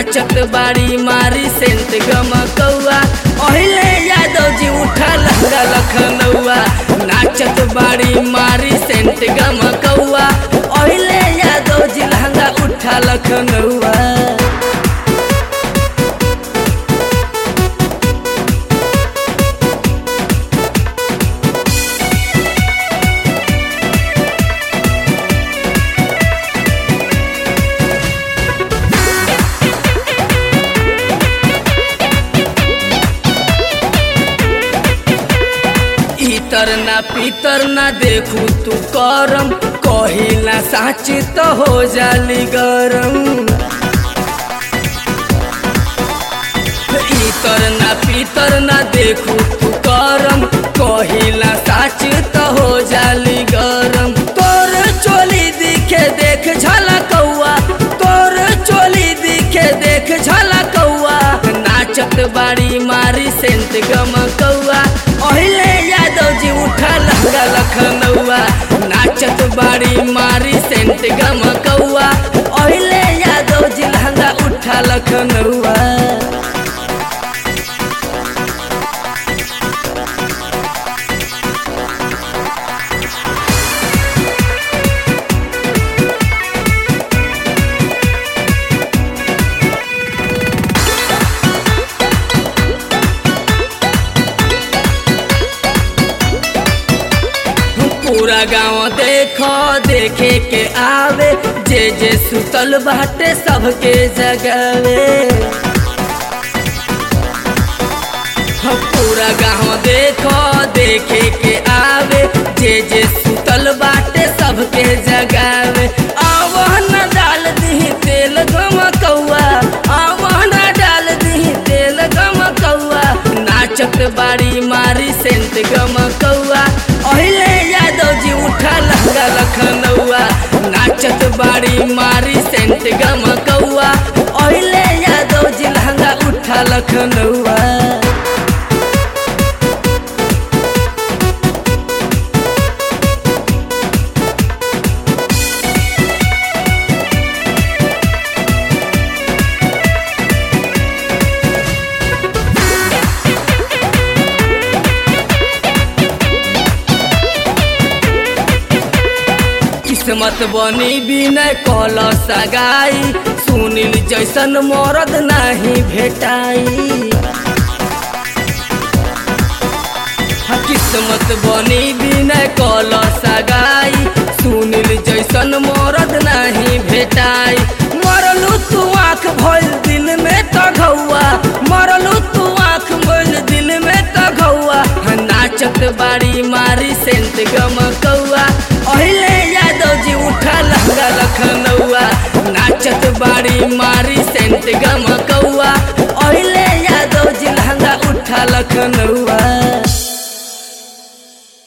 नाचत बाड़ी मारी सेंट गमकौआ ओहिले यादव जी उठा लहंगा लखनऊआ नाचत बाड़ी मारी सेंट गमकौआ ओहिले यादव जी लहंगा उठा लखनऊआ इतर ना पीतर ना देखू तू करम कहिला साच तो हो जाली गरम इतर ना पीतर ना देखू तू करम कहिला साच तो हो जाली गरम तोर चोली दिखे देख झलकौआ तोर चोली दिखे देख झलकौआ नाचत बाड़ी मारी सेंट गमकौआ ओहिले यादव जी उठा लहंगा लखनऊआ नाचत बाड़ी मारी सेंट गमकौआ ओहिले यादव जी लहंगा उठा लखनऊआ पूरा गांव देखो देखे के आवे जे जे सुतल बाटे सबके जगावे हाँ, पूरा गांव देखो देखे के आवे जे जे सुतल बाटे सबके जगावे आवहन डाल दी तेल गमकौआ आवहन डाल दी तेल गमकौआ नाचत बाड़ी मारी सेंट गमकौआ ओहिले यादव जी उठा लहंगा लखनऊआ नाचत बाड़ी मारी सेंट गमकौआ ओहिले यादव जी लहंगा उठा लखनऊआ किस्मत बनी बिनय कल सगाई सुनील जैसन मरद नहीं भेटाई हाँ, किस्मत बनी बिनय कल सगाई सुनील जैसन मरद नहीं भेटाई मरलू तू आँख भइल दिल में तघौआ मरलू तू आँख भइल दिल में तघौआ हाँ, नाचत बाड़ी मारी सेंट गमकौआ ओहिले यादव जी उठा लहंगा लखनऊआ नाचत बाड़ी मारी सेंट गमकौआ ओहिले यादव जी लहंगा उठा लखनऊआ